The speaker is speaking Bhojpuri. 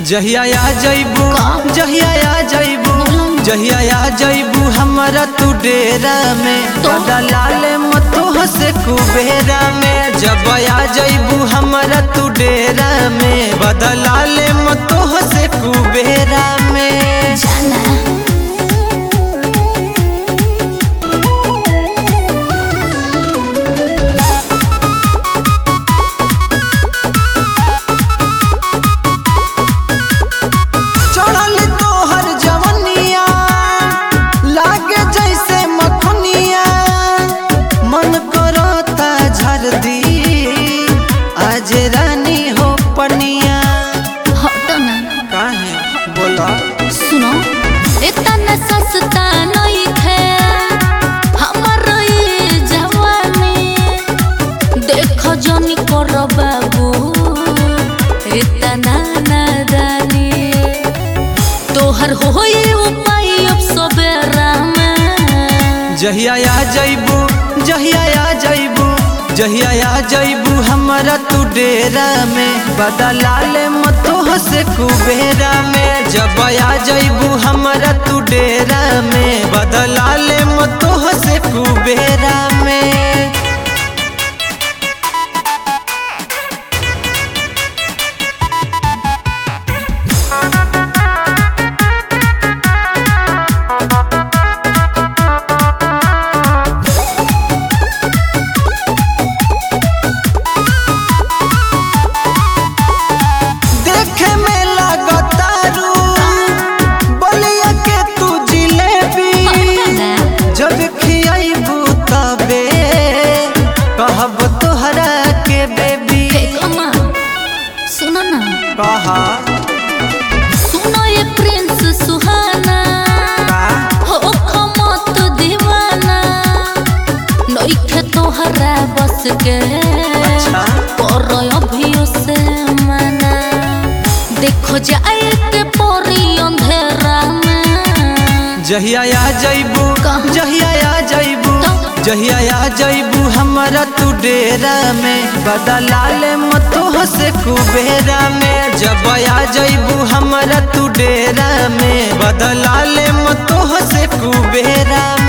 जहिया आ जइबू जहिया आ जइबू जहिया आ जइबू हमरा तू डेरा में तो? लाले मतो हसे कुबेरा में जब आ जइबू हमरा तू डेरा में बदलाले मतो हसे कुबेरा में जाना चढ़ल तोहर जवनिया लागे जैसे मखनिया मन करता झर दी आज रानी हो पनिया हटो ना काहे बोला सुनो इतना सस्ता नहीं थे हमर ये जवानी देखो जनी करो बाबू इतना नादानी तोहर होई उपाय अब सबेरा में जहिया आ जइबू जहिया आ जइबू जहिया आ जइबू हमरा तू डेरा में बदलाले मतो हसे कुबेरा में जब आ जइबू हमरा तू डेरा में बदलाले मतो हसे कुबेरा में देखे में लागतारू बलिया के तू जिलेबी जब खियाइबू तबे कहब तोहरा के बेबी सुनो ना कहा सुनो ये प्रिंस सुहाना हो खमत दीवाना नइखे तोहरा बस के अच्छा। पर अभियो से मना देखो जाए के परी अंधेरा में जहिया आ जइबू कहाँ? जहिया आ जइबू तो? जहिया आ जइबू हमरा तू डेरा में बदलाले मतो हसे कुबेरा में जब आ जइबू हमरा तू डेरा में बदलाले मतो हसे कुबेरा